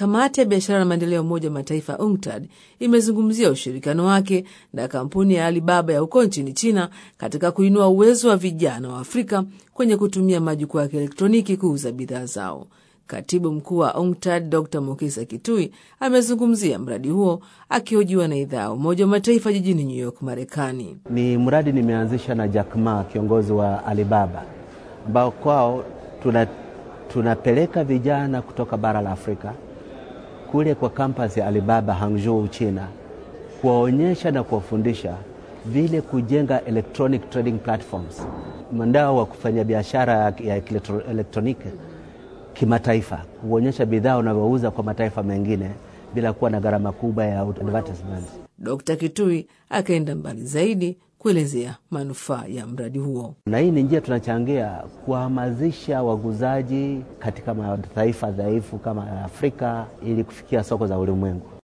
Kamati ya biashara na maendeleo ya Umoja wa Mataifa UNCTAD imezungumzia ushirikiano wake na kampuni ya Alibaba ya huko nchini China katika kuinua uwezo wa vijana wa Afrika kwenye kutumia majukwaa ya kielektroniki kuuza bidhaa zao. Katibu mkuu wa UNCTAD Dr Mukisa Kitui amezungumzia mradi huo akihojiwa na idhaa ya Umoja wa Mataifa jijini New York, Marekani. Ni mradi nimeanzisha na Jack Ma, kiongozi wa Alibaba, ambao kwao tuna, tunapeleka vijana kutoka bara la Afrika kule kwa kampasi ya Alibaba Hangzhou, China, kuwaonyesha na kuwafundisha vile kujenga electronic trading platforms, mtandao wa kufanya biashara ya elektroniki kimataifa, kuonyesha bidhaa unavyouza kwa mataifa mengine bila kuwa na gharama kubwa ya advertisement. Dkt. Kitui akaenda mbali zaidi kuelezea manufaa ya mradi huo. Na hii ni njia tunachangia kuhamasisha waguzaji katika mataifa dhaifu kama Afrika ili kufikia soko za ulimwengu.